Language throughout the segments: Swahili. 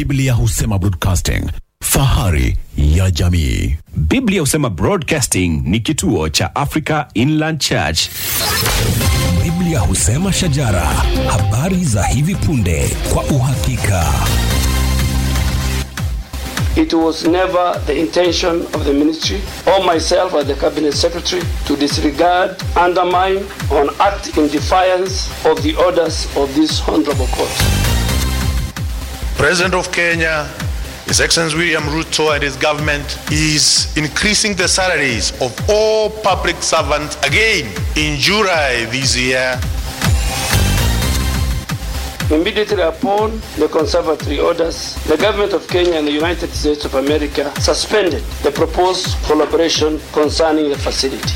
Biblia husema broadcasting, fahari ya jamii. Biblia husema Broadcasting ni kituo cha Africa Inland Church. Biblia husema shajara, habari za hivi punde kwa uhakika. It was never the intention of the ministry or myself as the cabinet secretary to disregard, undermine, or act in defiance of the orders of this honorable court. President of Kenya, His Excellency William Ruto and his government is increasing the salaries of all public servants again in July this year. Immediately upon the conservatory orders, the government of Kenya and the United States of America suspended the proposed collaboration concerning the facility.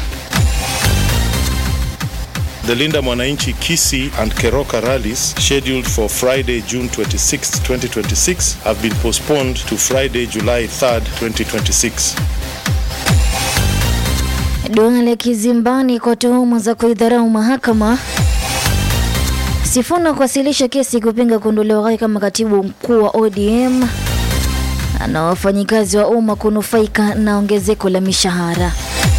The Linda Mwananchi Kisi and Keroka rallies scheduled for Friday, June 26, 2026 have been postponed to Friday, July 3rd, 2026. Duale kizimbani kwa tuhuma za kuidharau mahakama. Sifuna kuwasilisha kesi kupinga kuondolewa kwake kama katibu mkuu wa ODM na wafanyikazi wa umma kunufaika na ongezeko la mishahara.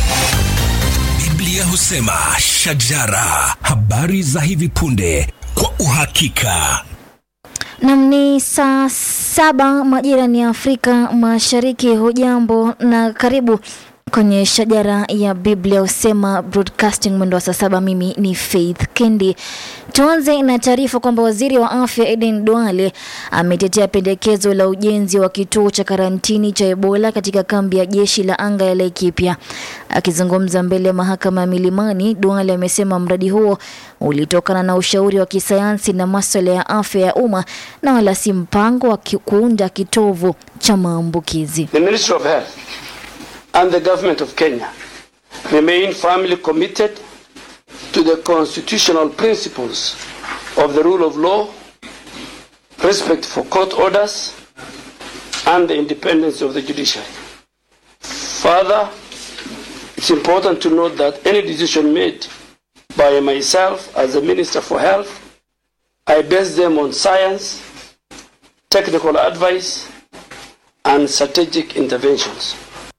Biblia husema shajara, habari za hivi punde kwa uhakika. Nam ni saa saba majira ni Afrika Mashariki. Hujambo na karibu kwenye shajara ya Biblia husema broadcasting mwendo wa saa saba. Mimi ni Faith Kendi. Tuanze na taarifa kwamba waziri wa afya Eden Duale ametetea pendekezo la ujenzi wa kituo cha karantini cha Ebola katika kambi ya jeshi la anga ya Laikipia. Akizungumza mbele ya mahakama ya Milimani, Duale amesema mradi huo ulitokana na ushauri wa kisayansi na maswala ya afya ya umma na wala si mpango wa ki- kuunda kitovu cha maambukizi. The Ministry of Health and the government of Kenya remain firmly committed to the constitutional principles of the rule of law, respect for court orders, and the independence of the judiciary. Further, it's important to note that any decision made by myself as the Minister for Health, I base them on science, technical advice, and strategic interventions.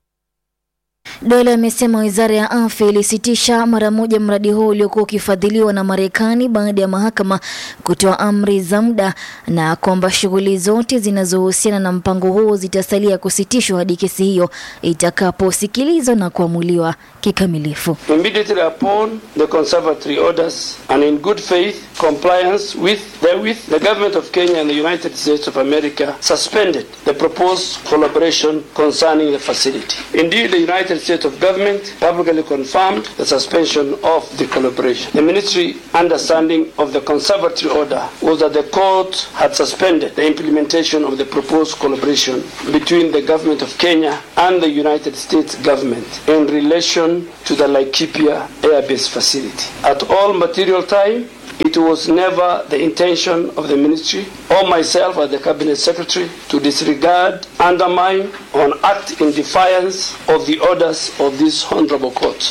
Dola amesema wizara ya afya ilisitisha mara moja mradi huo uliokuwa ukifadhiliwa na Marekani baada ya mahakama kutoa amri za muda na kwamba shughuli zote zinazohusiana na mpango huo zitasalia kusitishwa hadi kesi hiyo itakaposikilizwa na kuamuliwa kikamilifu. Immediately upon the conservatory orders and in good faith compliance with therewith, the government of Kenya and the United States of America suspended the proposed collaboration concerning the facility. Indeed, the United States of government publicly confirmed the suspension of the collaboration. The ministry understanding of the conservatory order was that the court had suspended the implementation of the proposed collaboration between the government of Kenya and the United States government in relation to the Laikipia Air Base facility. At all material time, it was never the intention of the ministry or myself as the cabinet secretary to disregard, undermine, or act in defiance of the orders of this honorable court.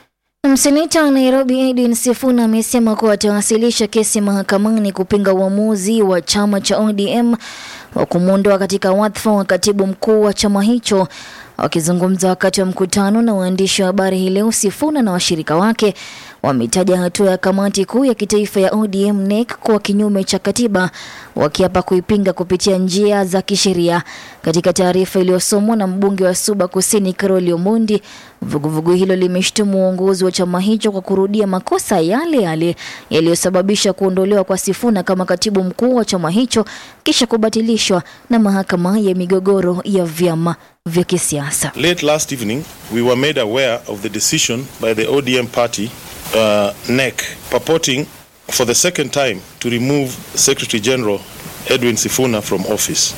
Mseneta wa Nairobi Edwin Sifuna amesema kuwa atawasilisha kesi mahakamani kupinga uamuzi wa chama cha ODM wa kumwondoa katika wadhifa wa katibu mkuu wa chama hicho. Wakizungumza wakati wa mkutano na waandishi wa habari hii leo, Sifuna na washirika wake wametaja hatua ya kamati kuu ya kitaifa ya ODM NEC kuwa kinyume cha katiba, wakiapa kuipinga kupitia njia za kisheria. Katika taarifa iliyosomwa na mbunge wa Suba Kusini Carol Omondi, vuguvugu hilo limeshtumu uongozi wa chama hicho kwa kurudia makosa yale yale yaliyosababisha kuondolewa kwa Sifuna kama katibu mkuu wa chama hicho kisha kubatilishwa na mahakama ya migogoro ya vyama vya kisiasa. Late last evening, we were made aware of the decision by the ODM party, uh, NEC, purporting for the second time to remove Secretary General Edwin Sifuna from office.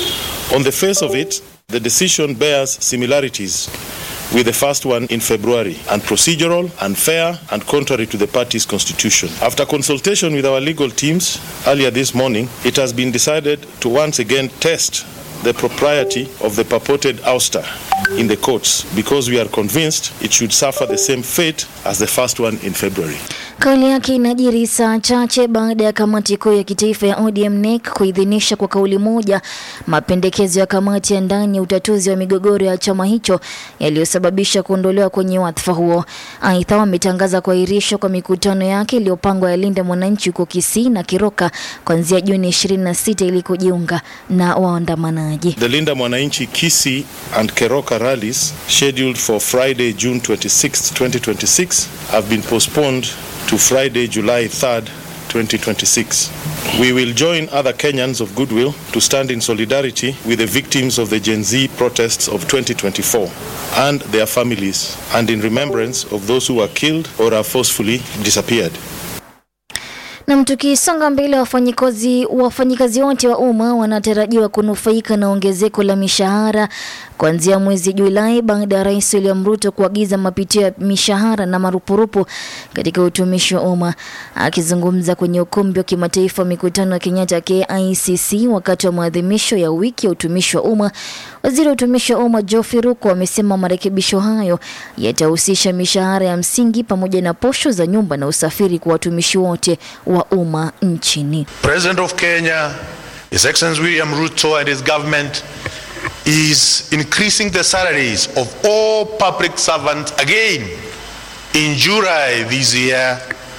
On the face of it, the decision bears similarities with the first one in February, and procedural, unfair, and contrary to the party's constitution. After consultation with our legal teams earlier this morning, it has been decided to once again test the propriety of the purported ouster in the courts because we are convinced it should suffer the same fate as the first one in February. Kauli yake inajiri saa chache baada ya kamati kuu ya kitaifa ya ODM NEC kuidhinisha kwa kauli moja mapendekezo ya kamati ya ndani ya utatuzi wa migogoro ya chama hicho yaliyosababisha kuondolewa kwenye wadhifa huo. Aidha, wametangaza kuahirishwa kwa mikutano yake iliyopangwa ya Linda Mwananchi huko Kisii na Kiroka kuanzia Juni 26 ili kujiunga na waandamanaji. The Linda Mwananchi Kisi and Keroka rallies scheduled for Friday, June 26, 2026 have been postponed to Friday, July 3rd, 2026. We will join other Kenyans of goodwill to stand in solidarity with the victims of the Gen Z protests of 2024 and their families and in remembrance of those who were killed or are forcefully disappeared. Na tukisonga mbele, wafanyikazi wafanyikazi wote wa umma wanatarajiwa kunufaika na ongezeko la mishahara kuanzia mwezi Julai baada ya Rais William Ruto kuagiza mapitio ya mishahara na marupurupu katika utumishi wa umma. Akizungumza kwenye ukumbi wa kimataifa wa mikutano ya Kenyatta KICC wakati wa maadhimisho ya wiki ya utumishi wa umma, waziri wa utumishi wa umma Geoffrey Ruko amesema marekebisho hayo yatahusisha mishahara ya msingi pamoja na posho za nyumba na usafiri kwa watumishi wote wa umma nchini. President of Kenya, His Excellency William Ruto and his government is increasing the salaries of all public servants again in July this year.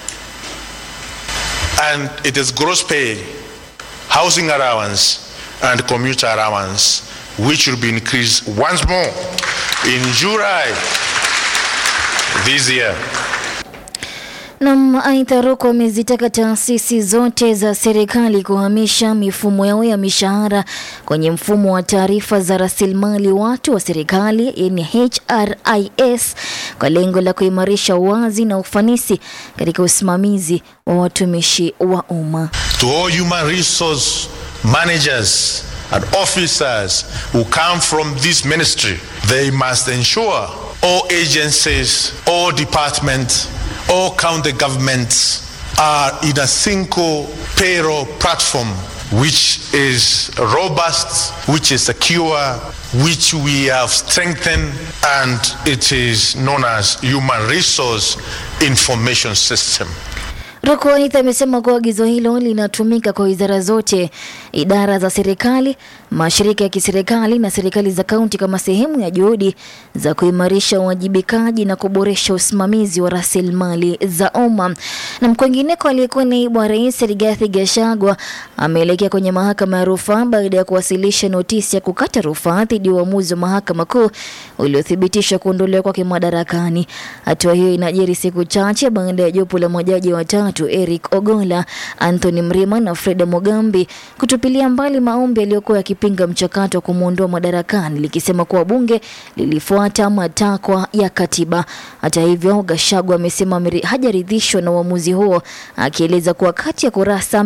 And it is gross pay, housing allowance, and commuter allowance, which will be increased once more in July this year. Nam aidha, Ruko amezitaka taasisi zote za serikali kuhamisha mifumo yao ya mishahara kwenye mfumo wa taarifa za rasilimali watu wa serikali yani HRIS kwa lengo la kuimarisha uwazi na ufanisi katika usimamizi wa watumishi wa umma. to all human resource managers and officers who come from this ministry, they must ensure all agencies, all departments, all county governments are in a single payroll platform which is robust, which is secure, which we have strengthened, and it is known as human resource information system. Ruko aidha amesema kuwa agizo hilo linatumika kwa wizara zote, idara za serikali, mashirika ya kiserikali na serikali za kaunti kama sehemu ya juhudi za kuimarisha uwajibikaji na kuboresha usimamizi wa rasilimali za umma. Na kwingineko, aliyekuwa naibu wa rais Rigathi Gachagua ameelekea kwenye mahakama ya rufaa baada ya kuwasilisha notisi ya kukata rufaa dhidi ya uamuzi wa mahakama kuu uliothibitisha kuondolewa kwake madarakani. Hatua hiyo inajiri siku chache baada ya jopo la majaji watatu Eric Ogola, Anthony Mrima na Freda Mogambi kutupilia mbali maombi yaliyokuwa yakipinga mchakato wa kumwondoa madarakani likisema kuwa bunge lilifuata matakwa ya katiba. Hata hivyo, Gachagua amesema ameri- hajaridhishwa na uamuzi huo, akieleza kuwa kati ya kurasa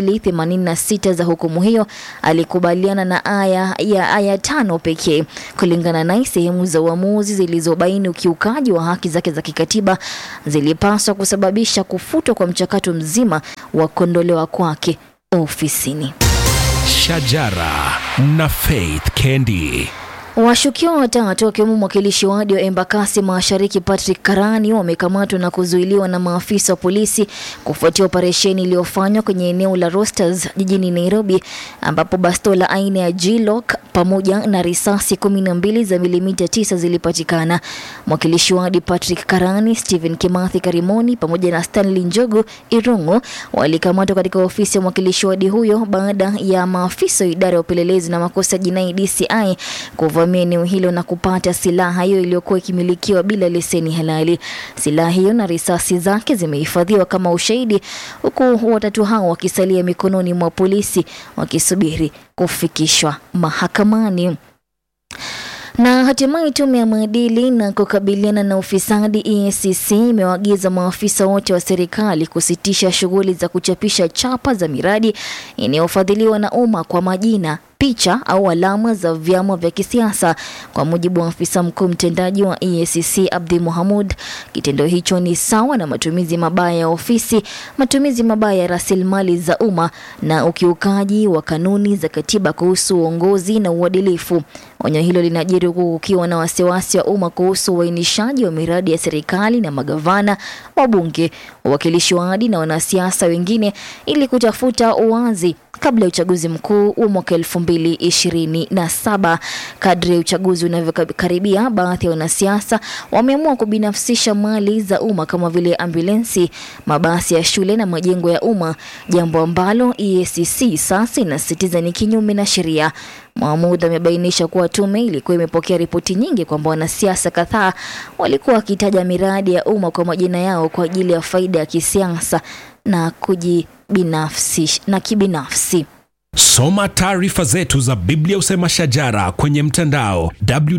286 za hukumu hiyo alikubaliana na aya ya aya tano pekee. Kulingana naye, sehemu za uamuzi zilizobaini ukiukaji wa haki zake za kikatiba zilipaswa kusababisha kufutwa kwa mchakato mzima wa kuondolewa kwake ofisini. Shajara na Faith Kendi. Washukiwa watatu wakiwemo mwakilishi wadi wa Embakasi Mashariki Patrick Karani wamekamatwa na kuzuiliwa na maafisa wa polisi kufuatia operesheni iliyofanywa kwenye eneo la Rosters jijini Nairobi, ambapo bastola aina ya G-Lock pamoja na risasi kumi na mbili za milimita tisa zilipatikana. Mwakilishi wadi Patrick Karani, Stephen Kimathi Karimoni pamoja na Stanley Njogu Irungu walikamatwa katika ofisi ya mwakilishi wadi huyo baada ya maafisa wa idara ya upelelezi na makosa ya jinai DCI kuvamia eneo hilo na kupata silaha hiyo iliyokuwa ikimilikiwa bila leseni halali. Silaha hiyo na risasi zake zimehifadhiwa kama ushahidi, huku watatu hao wakisalia mikononi mwa polisi wakisubiri kufikishwa mahakamani. Na hatimaye tume ya maadili na kukabiliana na ufisadi EACC imewaagiza maafisa wote wa serikali kusitisha shughuli za kuchapisha chapa za miradi inayofadhiliwa na umma kwa majina picha au alama za vyama vya kisiasa. Kwa mujibu wa afisa mkuu mtendaji wa EACC Abdi Mohamud, kitendo hicho ni sawa na matumizi mabaya ya ofisi, matumizi mabaya ya rasilimali za umma na ukiukaji wa kanuni za katiba kuhusu uongozi na uadilifu. Onyo hilo linajiri huku kukiwa na wasiwasi wa umma kuhusu uainishaji wa miradi ya serikali na magavana, wabunge, wawakilishi wa wadi na wanasiasa wengine ili kutafuta uwazi kabla ya uchaguzi mkuu wa mwaka elfu mbili ishirini na saba. Kadri ya uchaguzi unavyokaribia, baadhi ya wanasiasa wameamua kubinafsisha mali za umma kama vile ambulensi, mabasi ya shule na majengo ya umma, jambo ambalo EACC sasa inasisitiza ni kinyume na sheria. Mahmud amebainisha kuwa tume ilikuwa imepokea ripoti nyingi kwamba wanasiasa kadhaa walikuwa wakitaja miradi ya umma kwa majina yao kwa ajili ya faida ya kisiasa na kujibinafsi na kibinafsi. Soma taarifa zetu za Biblia Usema Shajara kwenye mtandao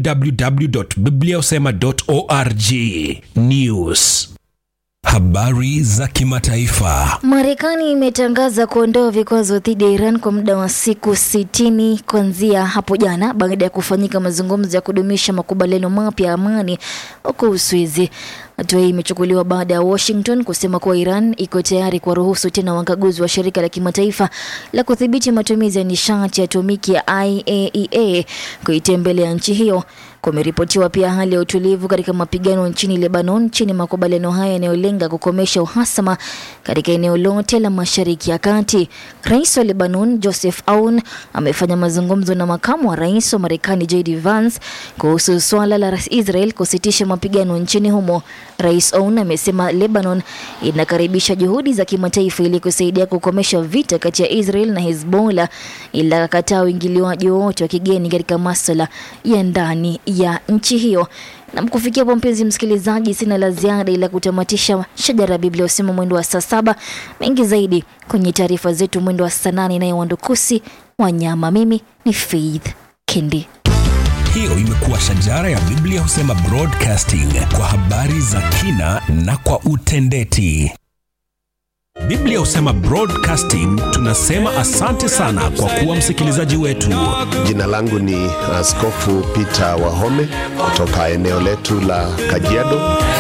www.bibliausema.org. News, habari za kimataifa. Marekani imetangaza kuondoa vikwazo dhidi ya Iran kwa muda wa siku sitini kuanzia hapo jana baada ya kufanyika mazungumzo ya kudumisha makubaliano mapya ya amani huko Uswizi. Hatua hii imechukuliwa baada ya Washington kusema kuwa Iran iko tayari kuwaruhusu tena wakaguzi wa shirika la kimataifa la kudhibiti matumizi ya nishati ya atomiki ya IAEA kuitembelea nchi hiyo. Kumeripotiwa pia hali ya utulivu katika mapigano nchini Lebanon chini makubaliano hayo yanayolenga kukomesha uhasama katika eneo lote la Mashariki ya Kati. Rais wa Lebanon Joseph Aoun amefanya mazungumzo na makamu wa rais wa Marekani JD Vance kuhusu swala la Israel kusitisha mapigano nchini humo. Rais Aoun amesema Lebanon inakaribisha juhudi za kimataifa ili kusaidia kukomesha vita kati ya Israel na Hezbollah, ila akakataa uingiliwaji wowote wa kigeni katika masuala ya ndani ya nchi hiyo. Na kufikia hapo, mpenzi msikilizaji, sina la ziada ila kutamatisha shajara ya Biblia usema mwendo wa saa saba. Mengi zaidi kwenye taarifa zetu mwendo wa saa nane naye Wandukusi Wanyama. Mimi ni Faith Kendi. Hiyo imekuwa Shajara ya Biblia Husema Broadcasting kwa habari za kina na kwa utendeti. Biblia Husema Broadcasting tunasema asante sana kwa kuwa msikilizaji wetu. Jina langu ni Askofu Peter Wahome kutoka eneo letu la Kajiado.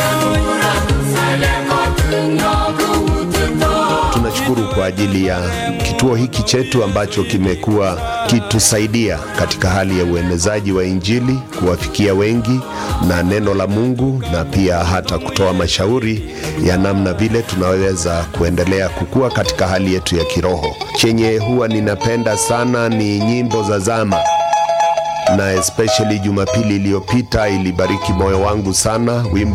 Tunashukuru kwa ajili ya kituo hiki chetu ambacho kimekuwa kitusaidia katika hali ya uenezaji wa Injili, kuwafikia wengi na neno la Mungu, na pia hata kutoa mashauri ya namna vile tunaweza kuendelea kukua katika hali yetu ya kiroho. Chenye huwa ninapenda sana ni nyimbo za zama na especially Jumapili iliyopita ilibariki moyo wangu sana wimbo